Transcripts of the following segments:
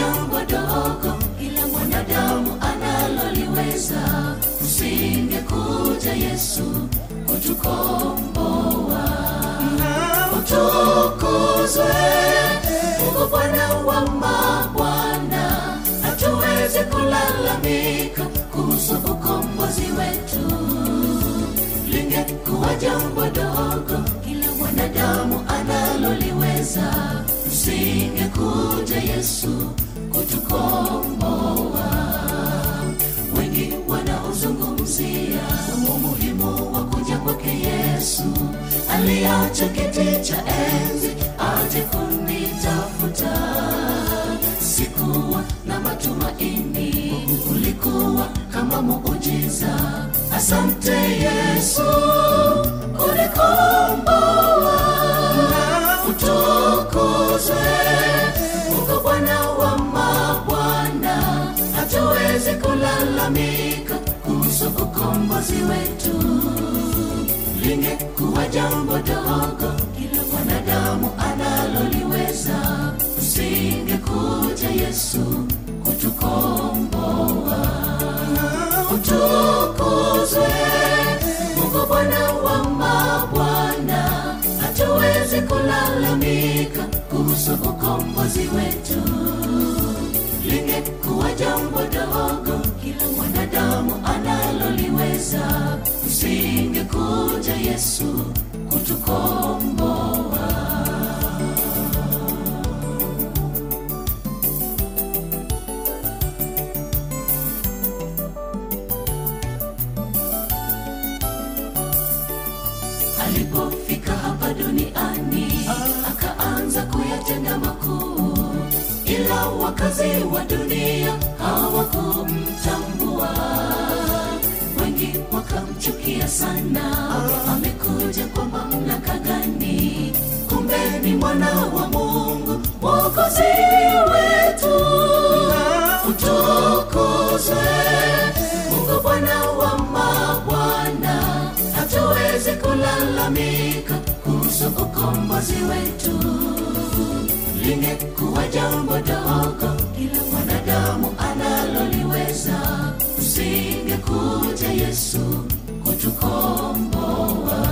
jambo dogo kila mwanadamu analoliweza usingekuja yesu kutukomboa utukuzwe mungu bwana wa mabwana hatuwezi kulalamika kuhusu ukombozi wetu lingekuwa jambo dogo kila mwanadamu analoliweza usingekuja yesu kutukomboa wengi wanaozungumzia umuhimu wa kuja kwake yesu aliacha kiti cha enzi aje kunitafuta sikuwa na matumaini ulikuwa kama muujiza asante yesu unikomboa utukuzwe mungu bwana wa mabwana hatuwezi kulalamika kuhusu ukombozi wetu lingekuwa jambo dogo kila mwanadamu analoliweza usingekuja yesu kutukomboa utukuzwe mungu bwana wa mabwana hatuwezi kulalamika kuhusu ukombozi wetu lingekuwa jambo dogo kila mwanadamu analoliweza usingekuja yesu kutukomboa alipofika hapa duniani akaanza kuyatenda makuu ila wakazi wa dunia hawakumtambua wengi wakamchukia sana amekuja kwa mamlaka gani kumbe ni mwana wa mungu mwokozi wetu utukuzwe mungu bwana wa mabwana hatuwezi kulalamika kuhusu ukombozi wetu lingekuwa jambo dogo kila mwanadamu analoliweza usingekuja yesu kutukomboa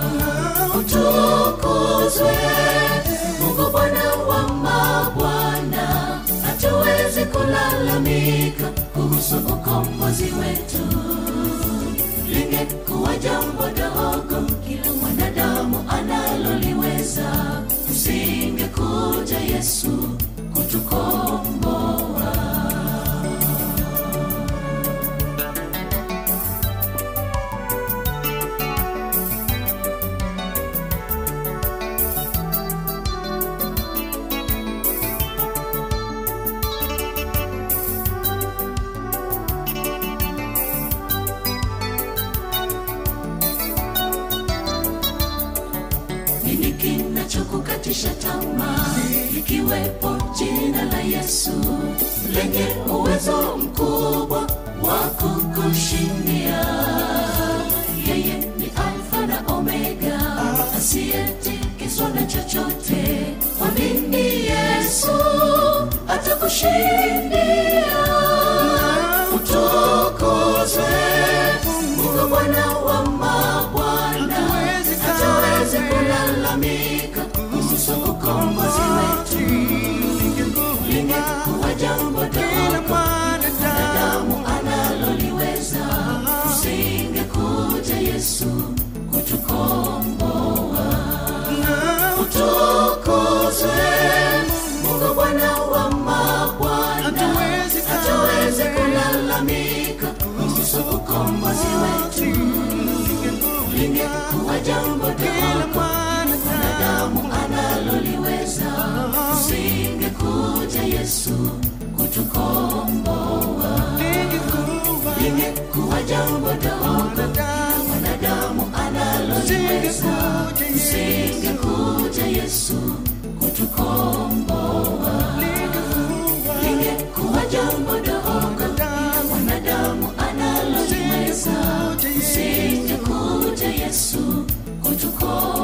utukuzwe mungu bwana wa mabwana hatuwezi kulalamika kuhusu ukombozi wetu lingekuwa jambo dogo kila mwanadamu analoliweza usingekuja yesu kutukomboa nini kinachokukatisha tamaa likiwepo jina la yesu lenye uwezo mkubwa wa kukushindia yeye ni alfa na omega asiyetikiswa na chochote mwamini yesu atakushindia utukuzwe mungu bwana wa mabwana hatuwezi kulalamika kuhusu ukombozi wetu lingekuwa jambo dogo mwanadamu analoliweza usingekuja yesu kutukomboa utukuzwe mungu bwana wa mabwana hatuwezi kulalamika kuhusu ukombozi wetu lingekuwa jambo dogo mwanadamu analoliweza usingekuja yesu kutukomboa lingekuwa jambo dogo mwanadamu analoliweza usingekuja yesu kutukomboa lingekuwa jambo dogo mwanadamu analoliweza usingekuja yesu kutukomboa